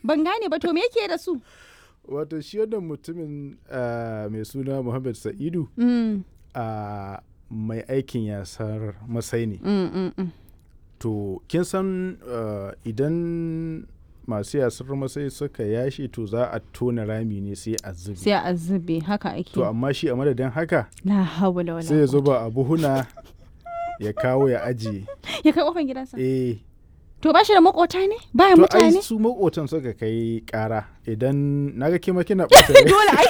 ban gane ba to me yake da su wato shi wannan mutumin ah, mai suna muhammad sa'idu mm, a mai aikin yasar masai ne mm, mm, mm. to kin san ah, idan masu yasar masai suka yashi to za a tona rami ne sai a zubi sai a zube haka ake to amma shi a madadin haka la hawla wala sai ya quwwata. zuba a buhuna ya kawo ya ajiye ya kai kofar gidansa eh to ba shi da makota ne baya to ai mutane su makotan suka kai kara idan naga kima kina ɓata rai. dole ai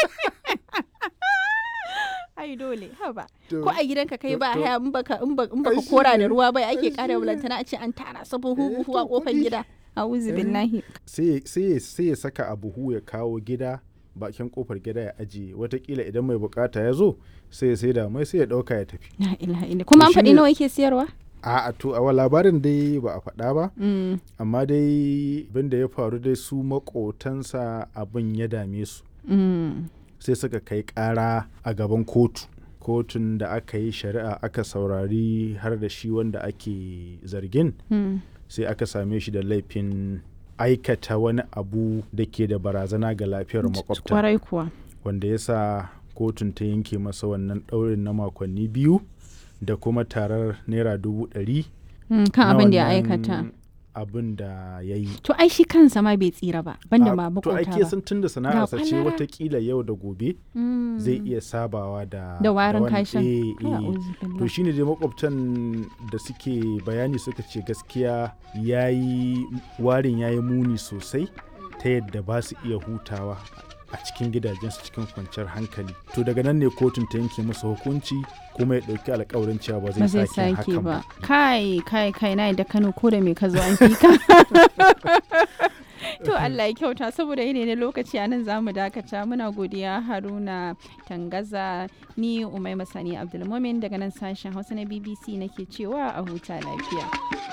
ai dole haba To- ko a gidanka kai to- ba to- haya in baka in ba- in baka Ai shi kora da ne. ruwa bai Ai ake shi kara ne. bulantana a ce an tara sabon Eh, huhu a to kofar kuɗi. gida a'udhu billahi sai sai sai ya saka a buhu ya kawo gida bakin kofar gida ya ajiye watakila idan mai bukata ya zo sai ya sai da mai sai ya dauka ya tafi la ilaha illa kuma an shi faɗi ne- nawa yake siyarwa a a to a labarin dai ba a faɗa ba Mm, amma dai abin da ya faru dai su makotansa abin ya dame su mm. sai suka kai ƙara a gaban kotu kotun da aka yi shari'a aka saurari har da shi wanda ake zargin Hmm. sai aka same shi da laifin aikata wani abu da ke da barazana ga lafiyar makwabta kwarai kuwa wanda ya sa kotun ta yanke masa wannan ɗaurin na makonni biyu da kuma tarar naira dubu ɗari Mm, kan na abin da ya wannan aikata abin da ya yi to ai shi kansa ma bai tsira ba banda ma to makota ake ba sun tun da sana'arsa ce kwalara. watakila yau da gobe Mm. zai iya sabawa da da warin wannan- kashin eh, Kai, eh. a'udhu to billah. shine dai makwabtan da suke bayani suka ce gaskiya yayi warin yayi muni sosai ta yadda ba su iya hutawa a cikin gidajensu cikin kwanciyar hankali to daga nan ne kotun ta yanke masa hukunci kuma ya ɗauki alkawarin cewa ba ba zai zai sake sake hakan ba ba kai kai kai na da kano ko da me ka zo an fi ka to Allah ya kyauta saboda yene ne lokaci a nan zamu dakata muna godiya Haruna Tangaza ni Umai Masani Abdulmumin daga nan sashen Hausa na BBC nake cewa a huta lafiya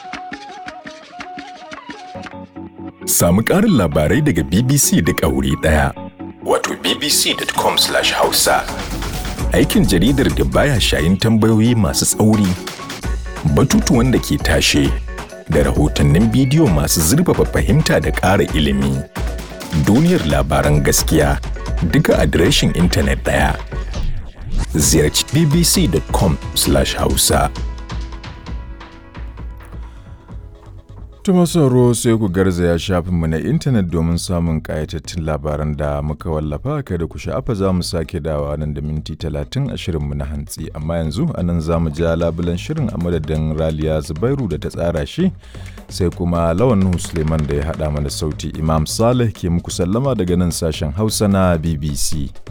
Samu ƙarin labarai daga BBC duk a wuri ɗaya. Wato bbc.com/hausa. Aikin jaridar da baya shayin tambayoyi masu tsauri, batutuwan da ke tashe, da rahotannin bidiyo masu zurfafa fahimta da ƙara ilimi. Duniyar labaran gaskiya duka adireshin intanet ɗaya. Ziyarci bbc.com/hausa. Tuma sauro sai ku garzaya shafinmu na intanet domin samun ƙayatattun labaran da muka wallafa kada ku sha'afa za mu sake dawa nan da minti talatin a shirinmu na hantsi amma yanzu a nan za mu ja labulan shirin a madadin raliya zubairu da ta tsara shi sai kuma lawan Nuhu suleiman da ya haɗa mana sauti imam saleh ke muku sallama daga nan sashen hausa na bbc